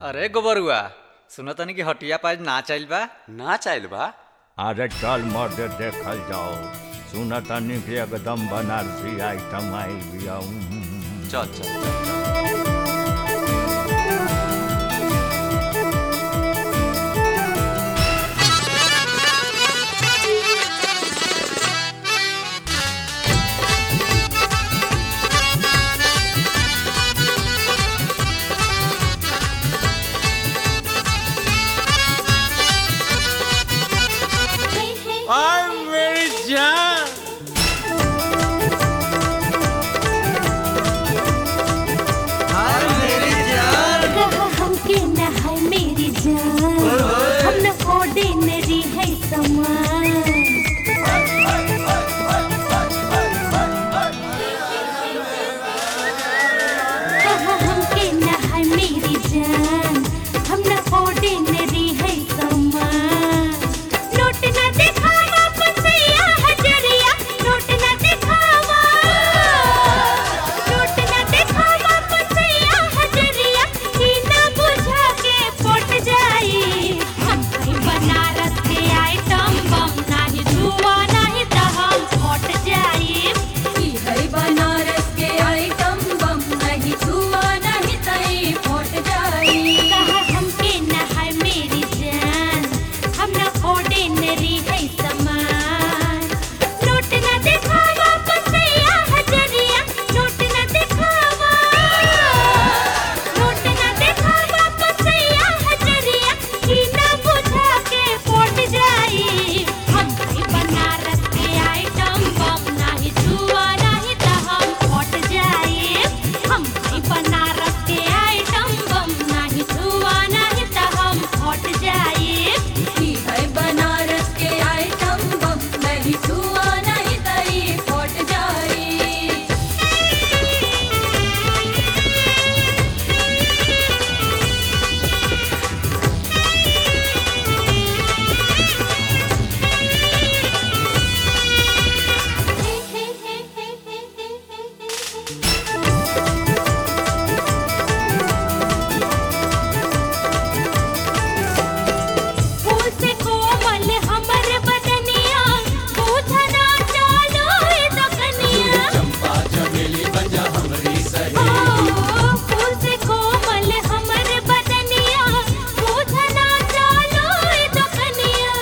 अरे गोबरुआ सुनो तनी कि हटिया पाज ना चल बा ना चाहल बा अरे चल मर्द देखल जाओ सुन तनी कि एकदम बनारसी आइटम आई बिया चल चल चल, चल आय मेरी जान कहा हमके न है मेरी जान हम न ऑर्डिनरी है समान कहा हमके न है मेरी जान हम न ऑर्डिनरी है समान नोट न दिखावा पसैया हजरिया नोट न दिखावा नोट न दिखावा पसैया हजरिया ई ना बुझा के पट जाई हम कहीं बनारस के आइटम बम नाही जुआ नाही त हम पट जाई ई है बनारस के आइटम बम नहीं छुआ नहीं तई फट जाई कहा हमके न है मेरी जान हम न ऑर्डिनरी है समान नोट न दिखावा पसैया हजरिया नोट न दिखावा नोट न दिखावा पसैया हजरिया ई ना बुझा के पट जाई हम कहीं बनारस के आइटम बम नाही छुआ नहीं त हम पट जाई हम कहीं बनारस के आइटम बम नाही छुआ नहीं त हम पट जाई ई है बनारस के आइटम बम नहीं छुआ नहीं तई फट जाई फूल से कोमल हमर बदनिया बूझना चालो ए दकनिया चंपा चमेली बजा हमरी सही फूल से कोमल हमर बदनिया बूझना चालो ए दकनिया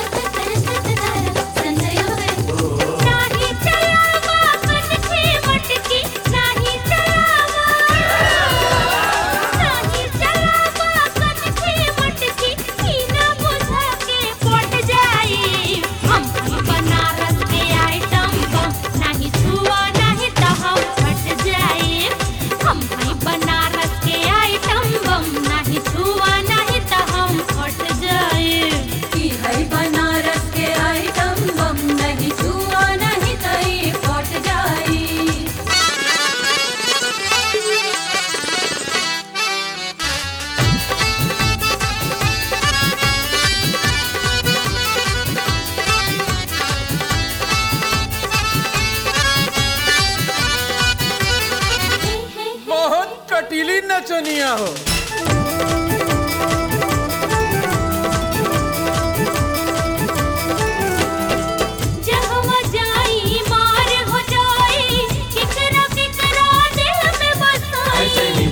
नाही चलावा कनखे मटकी नाही चलावा नाही चलावा कनखे मटकी ई ना बुझा के पट जाई हम ही बनारस के आइटम बम नाही छुआ नहीं त हम फट जाई हम ही बनारस के आइटम बम नाही छुआ नहीं त हम फट जाई ई है बनारस के आइटम बम नहीं छुआ नहीं तई फट जाई बहुत कटीली नचनिया हो जहवा जाई मार हो जाई किकरा किकरा दिल में बसाई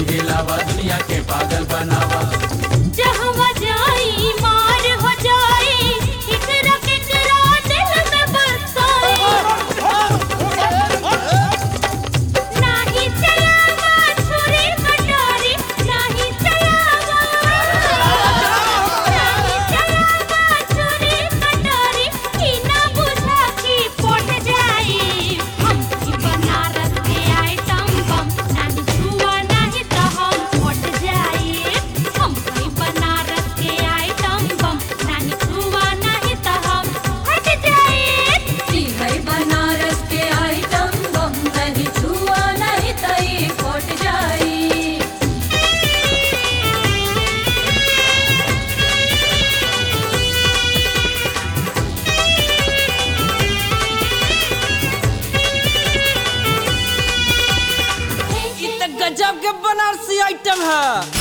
जहवा जाई मार हो जाई किकरा किकरा दिल में बसाई नाही चलावा छुरी कटारी नाही चलावा नाही चलावा छुरी कटारी ई ना बुझा की पट जाई हम की बनारस के आइटम बम नाही छुआ नाही त हम पट जाई हम की बनारस के आइटम बम नाही छुआ नाही त हम हट जाई ई है बनारस के आइटम बम नहीं छुआ नहीं तई फट जाई इ त गजब के बनारसी आइटम है